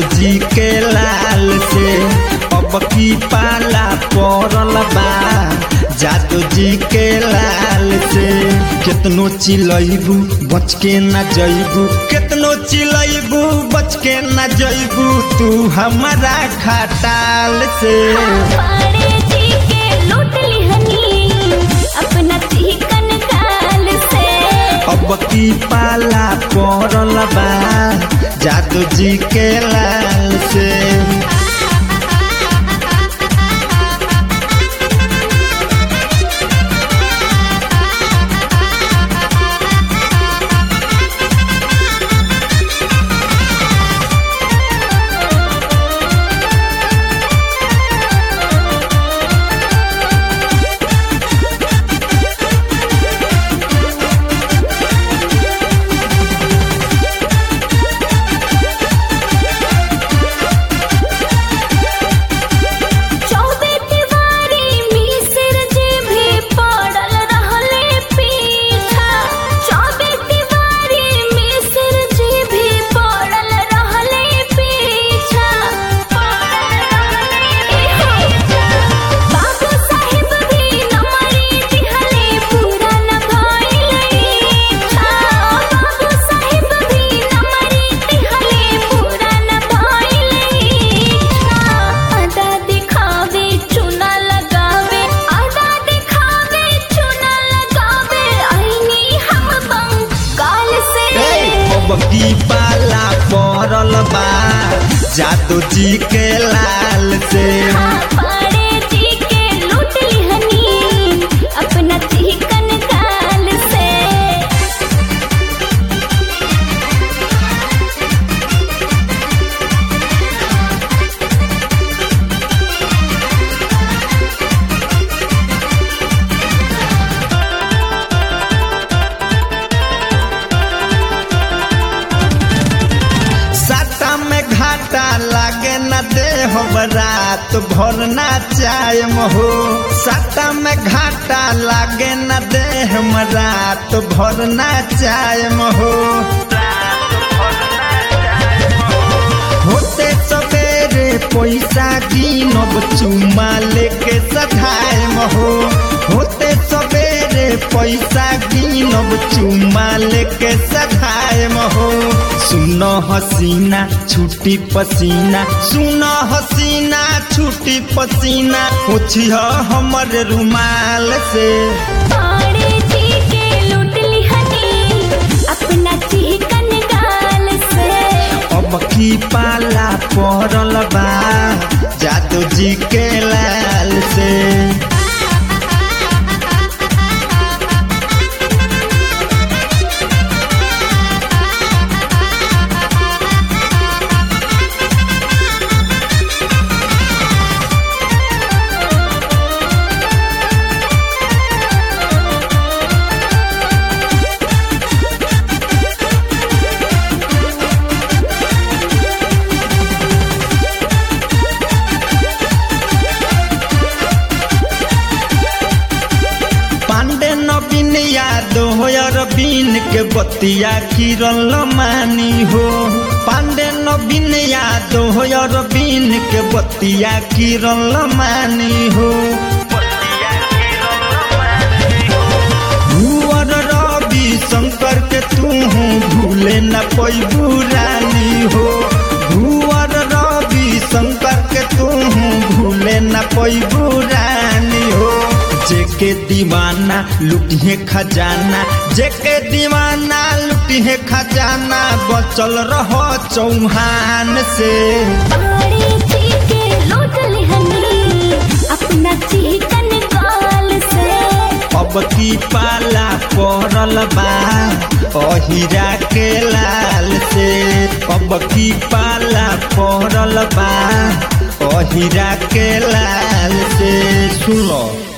जी के लाल से अब की पाला पड़ल बा जादू जी के लाल से केतनो चिलैबू बच के न जैबू केतनो चिलैबू बच के न जैबू तू हमारा खटाल से पाड़े जी के लूट लिहनी अपना चिकन गाल से अब की पाला पड़ल बा जादू जी के लाल से चौबे तिवारी मिसिर जी भी पड़ल रहले पीछा चौबे तिवारी मिसिर जी भी पड़ल रहले पीछा बाबू साहिब भी नमरी दिहले पूरा न भइले बाबू साहिब भी नमरी दिहले पूरा न भइले आधा दिखावे चुना लगावे आधा दिखावे चुना लगावे आईनी हम बंगाल से अब की पाला पड़ल बा जादू जी के लाल से पाड़े जी के लूट लिहनी अपना चिकन गाल से साटा में घाटा लागे न दे हो रात भर ना चाय हो साटा में घाटा लागे न दे हम रात भर ना चाय हो होते सवेरे पैसा कीनब चुमा लेके सधाय हो होते सवेरे पैसा कीनब चुमा लेके सधाय हो सुन हसीना छुट्टी पसीना सुन हसीना छुट्टी पसीना पूछिह हमर रुमाल से पाड़े जी के लूट लिहनी अपना चिकन गाल से अब की पाला पड़ल बा जादू जी के लाल से पांडे नवीन यादव अरबीन के बतिया किरल मानी हो पांडे नवीन यादव अरबीन के बतिया किरल मानी हो भूअर रवि शंकर के तू भूले न पैबू रानी हो भूअर रवि शंकर के तू भूले न पैबू रानी हो जेके दीवाना लुटिए खजाना जेके दीवाना लुटिए खजाना बचल रहो चौहान से पाड़े जी के लूट लिहनी अपना चिकन गाल से अब की पाला पड़ल बा अहिरा के लाल से अब की पाला पड़ल बा अहिरा के लाल से सुनो